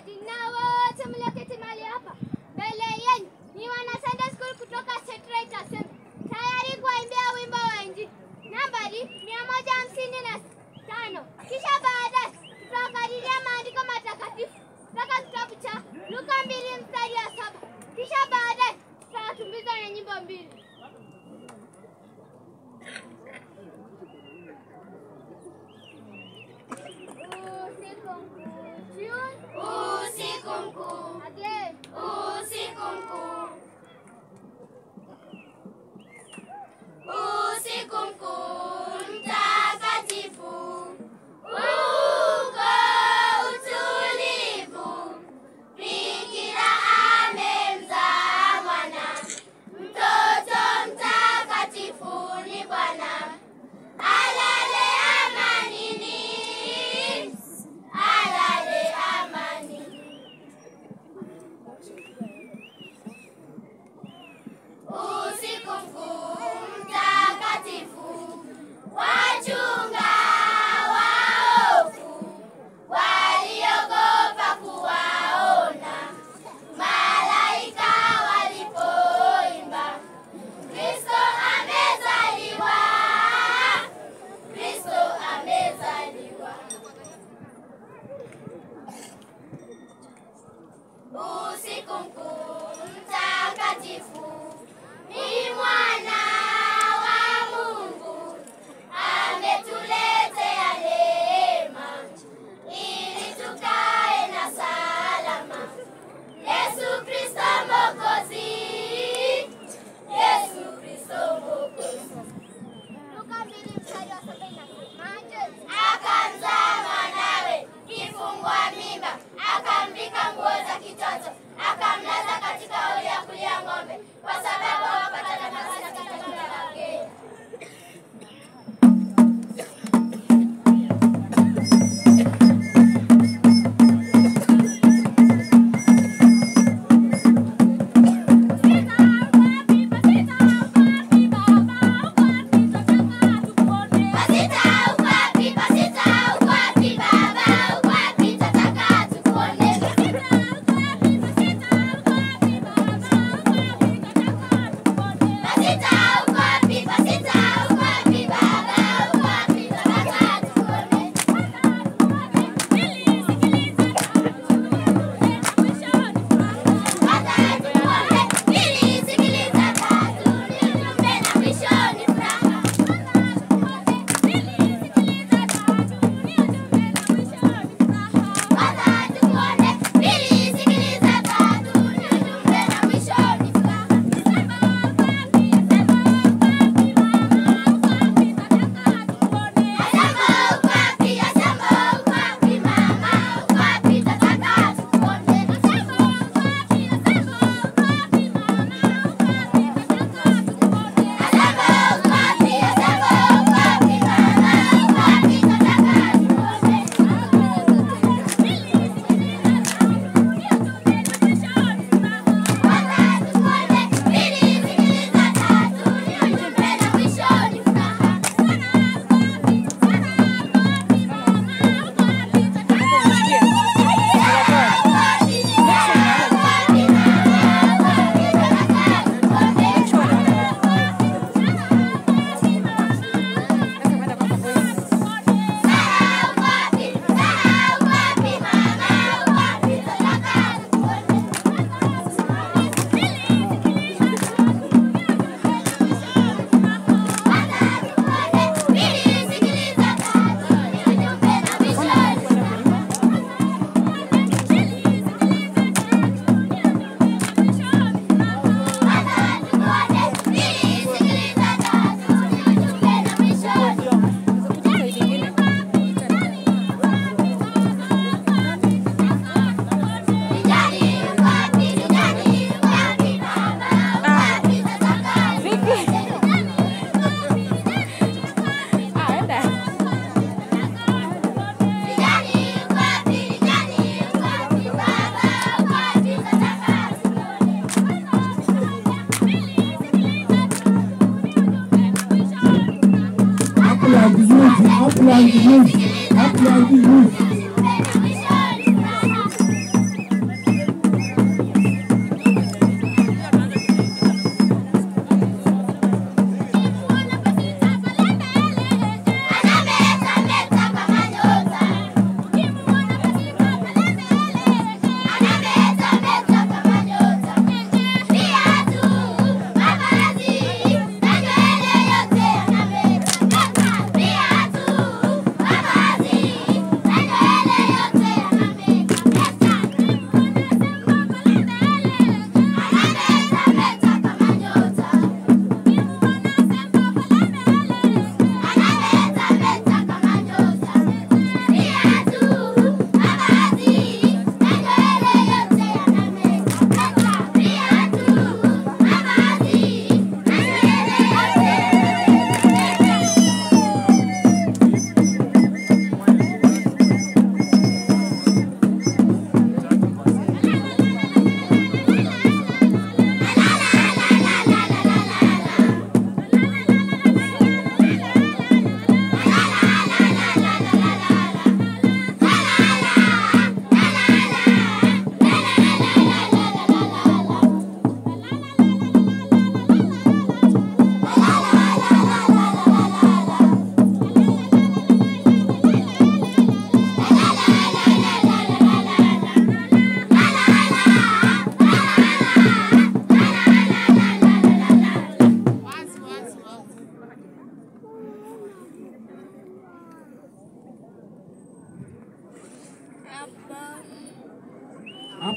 mchungaji na wote mlioketi mahali hapa mbele yenu ni wana Sunday School kutoka Satellite Assembly tayari kuwaimbia wimbo wa Injili nambari mia moja hamsini na tano. Kisha baadaye tutawakadiria maandiko matakatifu kutoka kitabu cha Luka mbili mstari wa saba. Kisha baadaye tutawatumbiza na nyimbo mbili. Usiku mkuu. Tune. Usiku mkuu, Again. usiku mkuu, usiku mkuu mtakatifu, uko utulivu, Bikira amemzaa mwana, mtoto mtakatifu ni Bwana, alale amanini, alale amanini. Usiku mkuu mtakatifu, wachunga waovu waliogopa kuwaona malaika walipoimba, Kristo amezaliwa, Kristo amezaliwa. Usiku mkuu mtakatifu ni mwana wa Mungu ametuletea neema ili tukae na salama. Yesu Kristo Mwokozi, Yesu Kristo Mwokozi. Luka mbili mstari wa saba inasemaje? Akamzaa mwanawe kifungua mimba, akamvika nguo za kitoto, akamlaza katika hori ya kulia ng'ombe, kwa sababu hawapata nafasi katika nyumba la wageni. Pasita uko wapi? Pasita uko wapi? Baba uko wapi? Tataka tukuone. Pasita uko wapi? Pasita uko wapi? Baba uko wapi? Tataka tukuone. Kwanza tukuone, pili sikiliza, tatu ni ujumbe na mwisho ni furaha. Kwanza tukuone, pili sikiliza, tatu ni ujumbe na mwisho ni furaha. Asamba uko wapi? Asamba uko wapi? Mama uko wapi? Tataka tukuone. Asamba uko wapi? Asamba uko wapi? Mama uko wapi? Tataka tukuone. Kwanza tukuone, pili sikiliza, tatu ni ujumbe na mwisho ni furaha. Upland youth, upland youth, upland youth.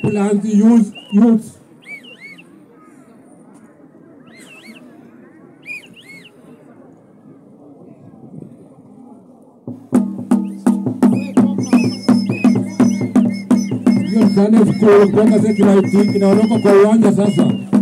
Uplands Youth, Youth. Hiyo Sunday school kutoka Security inaondoka kwa uwanja sasa.